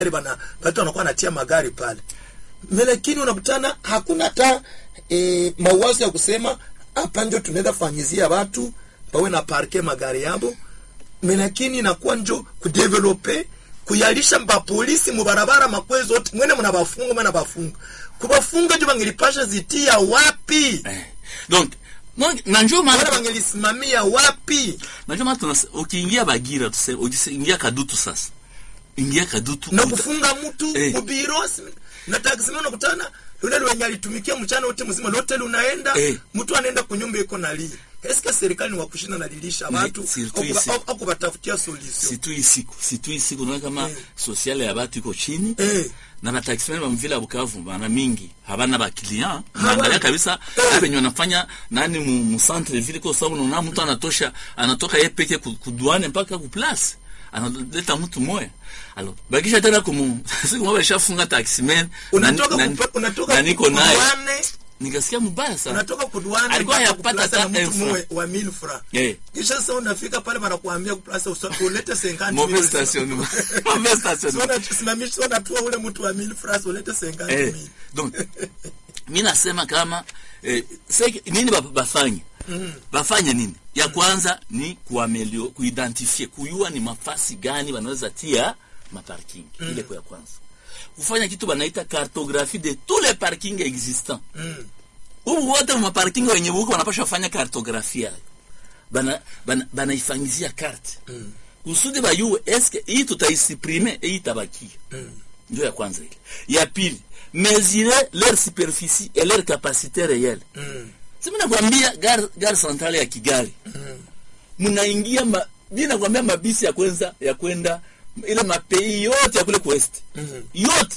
bana watu wanakuwa natia magari pale lakini unakutana hakuna hata e, mawazo ya kusema hapa ndio tunaweza fanyizia watu bawe na parke magari yabo lakini inakuwa njo kudevelope kuyalisha mapolisi mubarabara makwe zote mwene mnabafunga mwene bafunga kubafunga njo bangilipasha zitia wapi eh. donc donc na njo wala maana bangilisimamia wapi na njo maana tunase- ukiingia Bagira tuseme ukiingia Kadutu sasa ingia Kadutu na uta- kufunga mtu Eh. mubiro na taksi ndio unakutana yule wenye alitumikia mchana wote mzima lote unaenda Eh. mtu anaenda kunyumba iko na lia eske serikali ni wa kushinda na lilisha Ni- watu surtout au kuba- ici. au- au kubatafutia solution situ hii siku situ hii siku unaona kama Eh. sosiale ya batu iko chini eh na bataximani bamvila ya Bukavu bana mingi habana ba client Habana. naangalia kabisa Eh. abenye wanafanya nani mu, mu centre ville kwa sababu unaona mtu anatosha anatoka yeye peke ku- kuduane mpaka ku place analeta mtu moya alors bakisha tena kumu siku moja alishafunga taximan unatoka kupa- unatoka na niko naye kuduane nikasikia mbaya sana unatoka kuduane Alikuwa mpaka yapata kuplaza na hata mtu elfu. mwe wa 1000 francs eh kisha sasa unafika pale wanakuambia kuplaza usa- ulete 50 mauvais mille. stationnement mauvais Sio stationnement unasimamisha unatua ule mtu wa 1000 francs ulete 50 eh, mille. donc mi nasema kama eh, seki, nini ba- bafanye bafanye nini ya kwanza ni kuamelio kuidentifie kuyua ni mafasi gani wanaweza tia maparking ile kwa ya kwanza kufanya kitu banaita cartographie de tous les parkings existants Mm. hubu wote maparking wenye buko wanapasha fanya cartographie yayo bana bana banaifanyizia carte Mm. kusudi bayue eske hii tutaisiprime hii itabakia Mm. ndio ya kwanza ile ya pili mesurer leur superficie et leur capacité réelle Mm. simi nakwambia gare gare centrale ya kigali Mm. mnaingia ma, mi nakwambia mabisi ya kwenza ya kwenda ile mapei yote ya kule kuwest Mhm. yote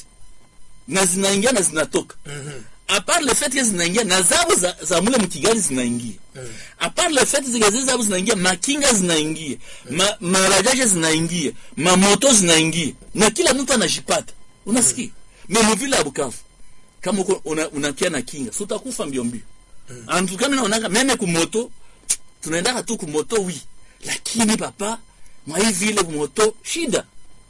na zinaingia na zinatoka Mhm. apart le fait que zinaingia na zabo za, za mule mkigali zinaingia Mm. apart le fait zikazi zabo zinaingia makinga zinaingia ma, marajaje zinaingia mamoto zinaingia na kila mtu anajipata unasikia mm. memuvile ya bukavu kama uko una, unakia na kinga si utakufa mbio mbio mm. antukami naonaka meme kumoto tunaendaka tu kumoto wi lakini papa mwa hii vile kumoto shida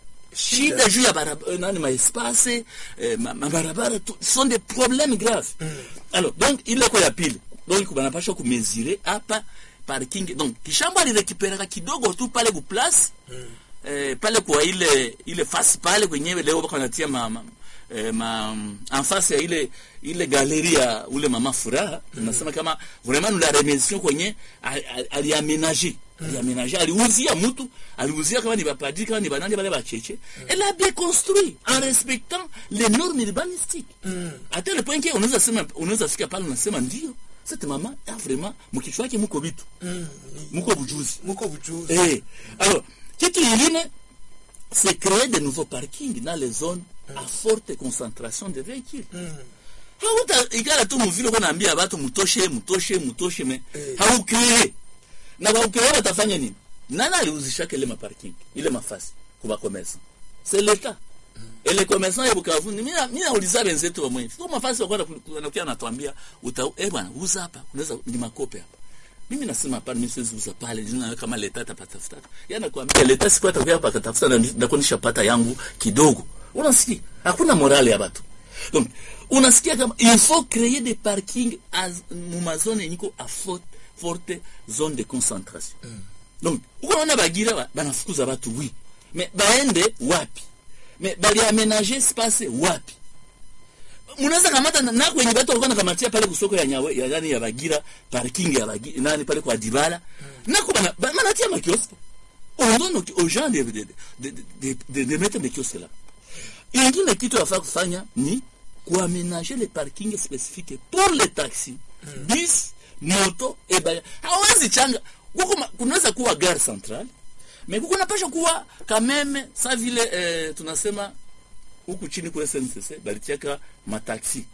shida juu ya barabara nani maespace eh, ma- mabarabara tu sont des problèmes graves alors donc ile kwa ya pili donc banapasha kumezire hapa parking donc kishambo alirekiperaka kidogo tu pale ku place eh, pale kwa ile ile fasi pale kwenyewe leo bako natia ma, ma eh, ma en face ya ile ile galerie ya ule mama furaha tunasema kama vraiment nous la remercions kwenye ali- ali- aliaménager aliaménager aliuzia mtu aliuzia kama ni bapadri kama ni banani bale bacheche elle a bien construit en respectant les normes urbanistiques à tel point que unaweza sema unaweza fika pale unasema ndio cette mama a vraiment mkichwa yake mko vitu Mm. mko bujuzi muko bujuzi Eh, alors, kitu ingine, c'est créer de nouveaux parkings dans les zones à forte concentration de véhicules. Mm. Hauta ikala tu muvile kwa naambia watu mutoshe mutoshe mutoshe me Eh. haukree na baukree watafanya nini? Nani aliuzishaka ile maparking ile mafasi kwa commerçant? C'est l'État. Et les commerçants ya Bukavu ni mimi mimi nauliza wenzetu wa mwenyewe. Kwa mafasi wako wanakuja anatuambia uta eh bwana uza hapa unaweza ni makope hapa. Mimi nasema hapana, mimi siwezi uza pale, nina kama leta atapatafuta. Yeye anakuambia leta siku atakuja hapa akatafuta na ndakuwa nishapata yangu kidogo. Unasikia? Hakuna morale ya watu. Donc, unasikia kama il faut créer des parkings à mu mazone yenye iko à forte forte zone de concentration. Donc, uko naona Bagira ba- banafukuza watu oui. Mais baende wapi? Mais bali aménager espace wapi? Munaweza kamata na, na kwenye watu walikuwa nakamatia pale kusoko ya nyawe ya nani ya Bagira parking ya Bagira nani pale kwa Dibala. Na kwa bana ba- banatia makiosko. On donne aux- aux gens de de de de, de, de, de mettre des kiosques là. ingine kitu yafaa kufanya ni kuaménager les parkings spécifiques pour les taxis bis moto ebaya hawezi changa kuko ma- kunaweza kuwa gare centrale mais kuko napasha kuwa kameme sa vile eh, tunasema huku chini kule SNCC balitiaka mataxi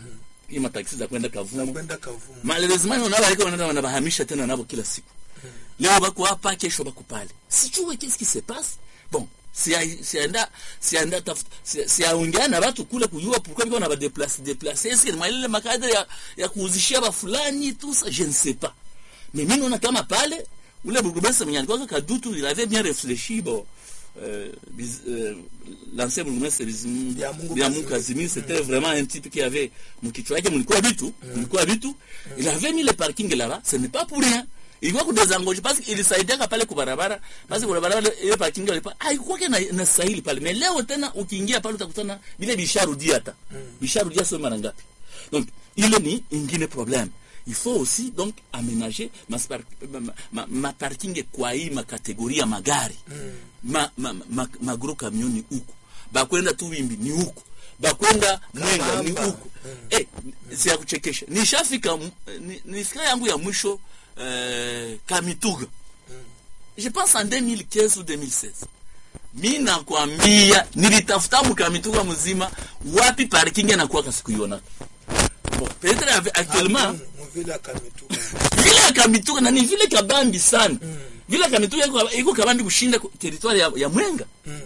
hii mataxi za kwenda Kavumu kwenda kavumu malheureusement on a wanaenda wanabahamisha tena nabo kila siku leo bako hapa kesho bako pale sijue qu'est-ce qui se passe bon si sienda sienda tafuta siaongea na watu kule kujua pourquoi biko na ba déplacer déplacer est-ce que mwalile makadre ya, ya kuuzishia ba fulani tout ça je ne sais pas mais mimi naona kama pale ule burgomestre mwenye alikuwa kadutu il avait bien réfléchi bon euh, Biz- euh, l'ancien bourgmestre Bizimungu Biamungu Biamungu Kazimiri. Kazimiri c'était vraiment un type qui avait mkichwa yake mlikuwa vitu mlikuwa vitu il avait mis le parking là-bas ce n'est pas pour rien ilikuwa kudezangoje parce que ilisaidiaka pale kubarabara basi kwa barabara ile parking ile pa haikuwa na, na sahili pale mais leo tena ukiingia pale utakutana vile bisharudia hata bisharudia sio mara ngapi donc ile ni ingine problème il faut aussi donc aménager ma, spar- ma, ma, ma parking kwa hii makategoria magari ma, ma, ma, magro camion ni huku bakwenda tu wimbi ni huku bakwenda mwenga ni Kabamba. huku eh, si ya kuchekesha nishafika m- ni- nifika yangu ya mwisho eh, kamituga je pense en 2015 ou 2016 mi nakwambia nilitafuta mkamituga mzima wapi parking anakuwa sikuiona bon peut-être avec- actuellement mvile akamituka vile ya kamituga na ni vile kabambi sana vile ya kamituga iko- iko kabambi kushinda ku- territoire ya, ya mwenga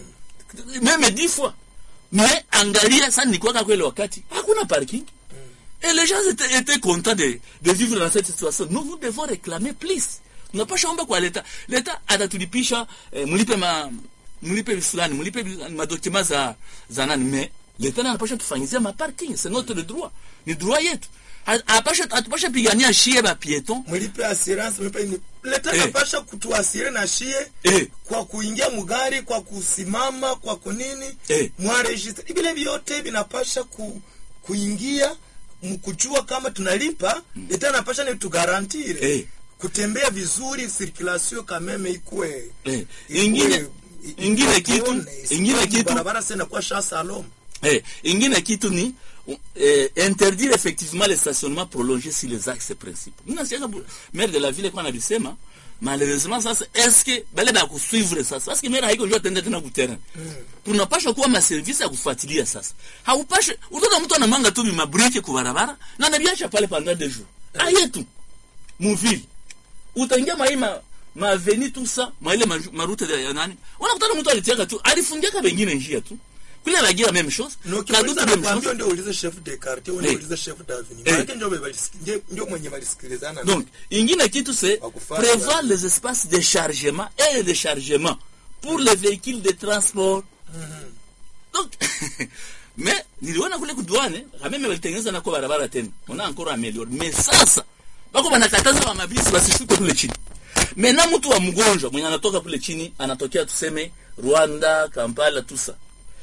meme dix fois mais angalia sana nikuwaka kwele wakati hakuna parking et les gens étaient, étaient contents de, de vivre dans cette situation nous nous devons réclamer plus tunapasha omba kwa leta leta atatulipisha eh, mlipe ma mlipe fulani mlipe madokima za za nani mais leta naye anapasha tufanyizia maparking c'est notre droit ni droit yetu Ha- apasha atupasha pigania shie ba piéton mlipe assurance mlipe ini leta Eh. napasha kutuasire na shie eh kwa kuingia mugari kwa kusimama kwa kunini Eh. mwaregistre vile vyote vinapasha ku, kuingia mkujua kama tunalipa leta napasha ni tugarantire Eh. kutembea vizuri circulation kameme ikue eh ikue- ingine i- ingine ikuone, kitu isikuwe ingine kitu barabara sena kwa sha salom Eh, ingine kitu ni eh, interdire effectivement le stationnement prolongé sur les axes principaux. Mimi nasikia bu- maire de la ville kwa analisema malheureusement sasa est-ce que bale ba kusuivre sasa parce que maire haiko njoo tende tena kuterrain. Tunapasha kuwa ma service ya kufuatilia sasa. Haupashe utaona mtu anamanga tu mabrike kwa barabara na anabiacha pale pendant des jours. Ayetu muvile utaingia maima maveni tu sa maile ma- marute ya nani unakutana mtu alitiaka tu alifungiaka wengine njia tu kule bagira même chose kadutu même nakwambia chose ndio ulize chef de quartier ndio Eh. ulize chef d'avenue Eh. maana ndio balisikia ndio- ndio mwenye balisikilizana donc ingine kitu c'est Wakufanya prévoir watu. les espaces de chargement et de déchargement pour les véhicules de transport donc mais niliona kule kuduane kameme walitengeneza nako barabara tena ona encore ameliore mais sasa bako banakataza wa mabisi basishuke kule chini mena mtu wa mgonjwa mwenye anatoka kule chini anatokea tuseme Rwanda Kampala tusa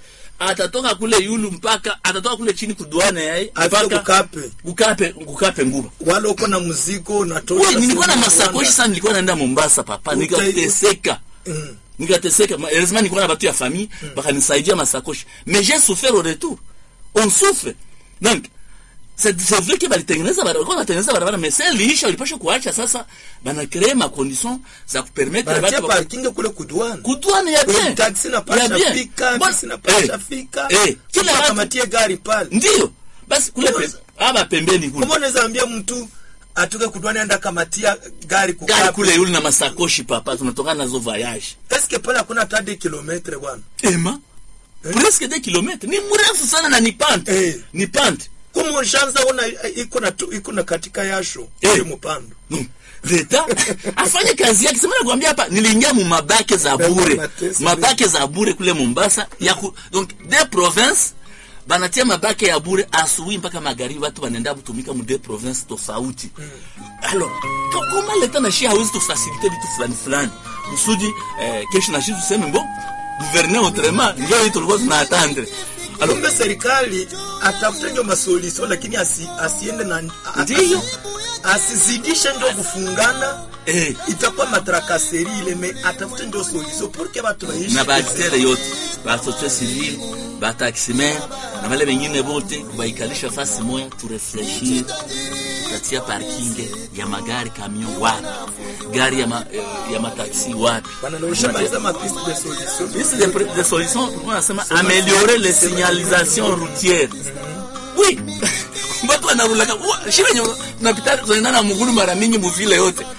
atatoka kule yulu mpaka atatoka kule chini kuduane yai afike kukape kukape kukape nguba wala uko na mzigo unatosha Wewe nilikuwa na sehemu masakoshi Rwanda. sana nilikuwa naenda Mombasa papa Utai- nikateseka Mm. nikateseka Ma- heureusement nilikuwa na batu ya famille bakanisaidia masakoshi mais j'ai souffert au retour on souffre donc c'est c'est vrai que balitengeneza barabara kwa natengeneza barabara mais c'est liisha walipasha kuacha sasa bana créer ma condition za kupermettre banatia batu baka- parking kule kudwana kutwane ya bien taxi Ya napasha bien. fika Bon, bisi napasha eh, fika eh, kila watu kamatie gari pale ndio basi kule pe, aba pembeni kule kama unaweza ambia mtu atuke kudwana enda kamatia gari gari kukape kule yule na masakoshi papa tunatokana nazo voyage eske pale hakuna hata de kilometre bwana ema presque des kilomètres ni mrefu sana na ni pante Eh. ni pante kuma shanza una iko na tu- iko na katika yasho Eh. ile mpando Mm. leta afanye kazi yake sema nakwambia hapa niliingia mu mabake za bure Mateso. mabake za bure kule Mombasa ya ku, donc des provinces banatia mabake ya bure asubuhi mpaka magharibi watu wanaenda kutumika mu des provinces tofauti alors ko- koma leta na shi hawezi tufasilite vitu fulani fulani kusudi eh, kesho na shi tuseme mbo gouverner autrement ndio hiyo tulikuwa tunaatendre alors kumbe serikali atafute ndio masolution lakini asi, asiende na a- Ndiyo. asizidishe ndio kufungana eh itakuwa matrakaseri ile me atafute ndio solution pour que watu waishi na baaktere yote basociete civile bataximer na wale wengine bote kubaikalisha fasi moya turefleshir katia parking ya magari kamion wapi gari ya, ma, eh, ya mataxi wapi wanaonyesha maliza mapiste de solution Liste de, pr- de solutions, on nasema améliorer les signalisations routières. Oui. Watu wanarulaka, wa- shi wenye tunapita tunaenda na mgulu mara mingi muvile yote.